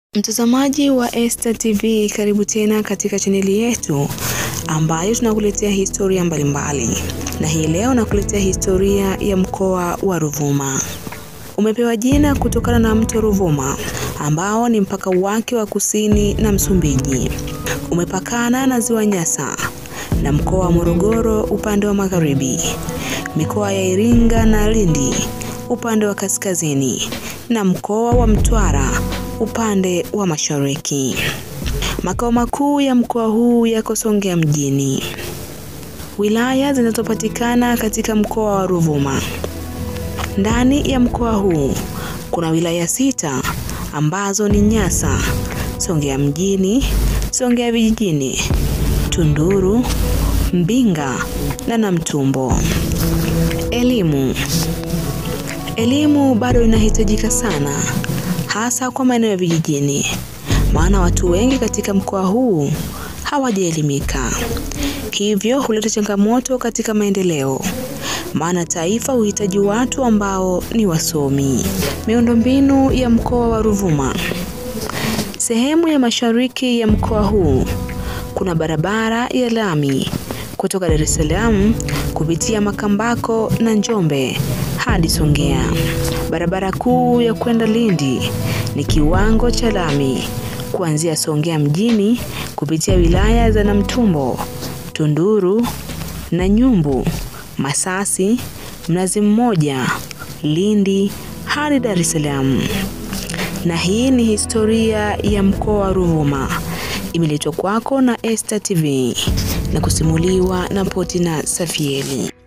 Mtazamaji wa Esta TV, karibu tena katika chaneli yetu ambayo tunakuletea historia mbalimbali, na hii leo nakuletea historia ya mkoa wa Ruvuma. Umepewa jina kutokana na mto Ruvuma ambao ni mpaka wake wa kusini na Msumbiji. Umepakana na ziwa Nyasa na mkoa wa Morogoro upande wa magharibi, mikoa ya Iringa na Lindi upande wa kaskazini na mkoa wa Mtwara upande wa mashariki. Makao makuu ya mkoa huu yako Songea mjini. Wilaya zinazopatikana katika mkoa wa Ruvuma. Ndani ya mkoa huu kuna wilaya sita ambazo ni Nyasa, Songea mjini, Songea vijijini, Tunduru, Mbinga na Namtumbo. Elimu. Elimu bado inahitajika sana hasa kwa maeneo ya vijijini, maana watu wengi katika mkoa huu hawajaelimika, hivyo huleta changamoto katika maendeleo, maana taifa huhitaji watu ambao ni wasomi. Miundombinu ya mkoa wa Ruvuma. Sehemu ya mashariki ya mkoa huu kuna barabara ya lami kutoka Dar es Salaam kupitia Makambako na Njombe hadi Songea. Barabara kuu ya kwenda Lindi ni kiwango cha lami kuanzia Songea mjini kupitia wilaya za Namtumbo, Tunduru na Nyumbu, Masasi, Mnazi Mmoja, Lindi hadi Dar es Salaam. Na hii ni historia ya mkoa wa Ruvuma, imeletwa kwako na Esta TV na kusimuliwa na Potina Safieli.